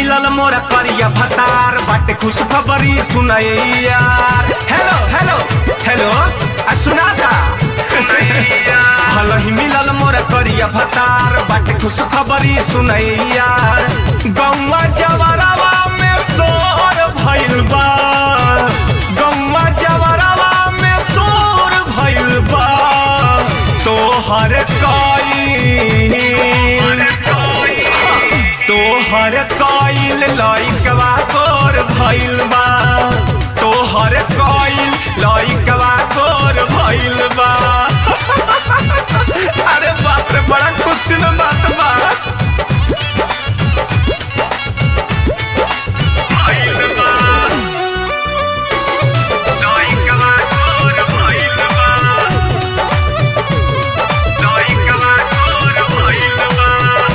मिलल मोरा करिया भतार बाटे खुश खबरी सुनाए यार हेलो हेलो हेलो आ सुनाता भलही मिलल मोरा करिया भतार बाटे खुश खबरी सुनाए यार गौवा जवरवा में सोर भइल बा गौवा जवरवा में सोर भइल बा तोहर कई तोहर कइल लइकवा तोर भइल बा तोहर कइल लइकवा तोर भइल बा अरे बाप रे बड़ा खुशी न बात बा भइल बा लइकवा तोर भइल बा लइकवा तोर भइल बा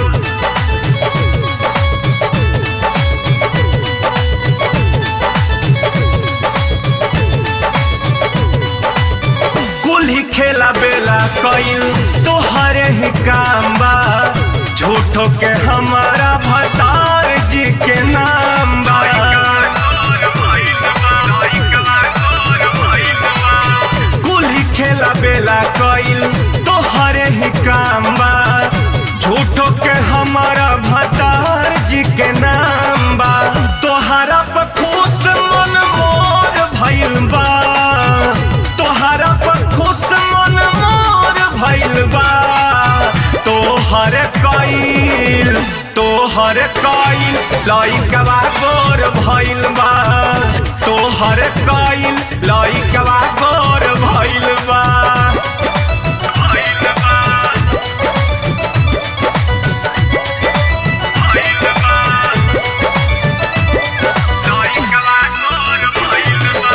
कुल ही खेला बेला कईल तोहरे ही काम बा झूठो के हमारा भतार जी के नाम बा कुल ही खेला बेला कईल तोहरे ही काम बा झूठो के हमारा भतार जी के नाम बा तोहरा पर खुश मन मोर भइल बा तोहरा पर खुश मन मोर भइल बा तोहर कईल तोहर कईल लइकवा गोर भइल बा तोहर कईल लइकवा गोर भइल बा भइल बा भइल बा लइकवा गोर भइल बा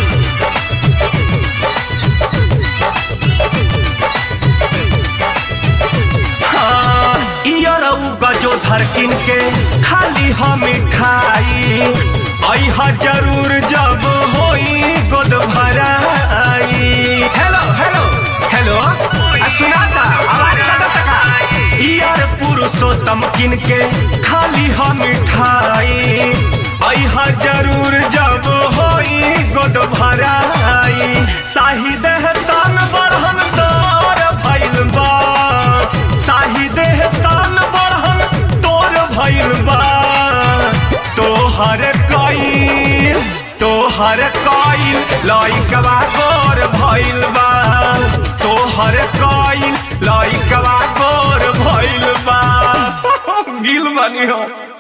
हाँ, इयरऊ गजो धरकिन के खाली हम मिठाई अहा जरूर जब होई गोद भराई हेलो हेलो हेलो आ सुनाता आवाज कटा तका इयर पुरुषोत्तम किन के खाली हम मिठाई अहा जरूर जब होई गोद भराई शाहिद हसन बढ़न तोर भइल बा शाहिद हसन बढ़न तोर भइल बा तोहर कईल तोहर कईल लइकवा गोर भइल बा तोहर कईल लइकवा गोर भइल बा गिल बनी हो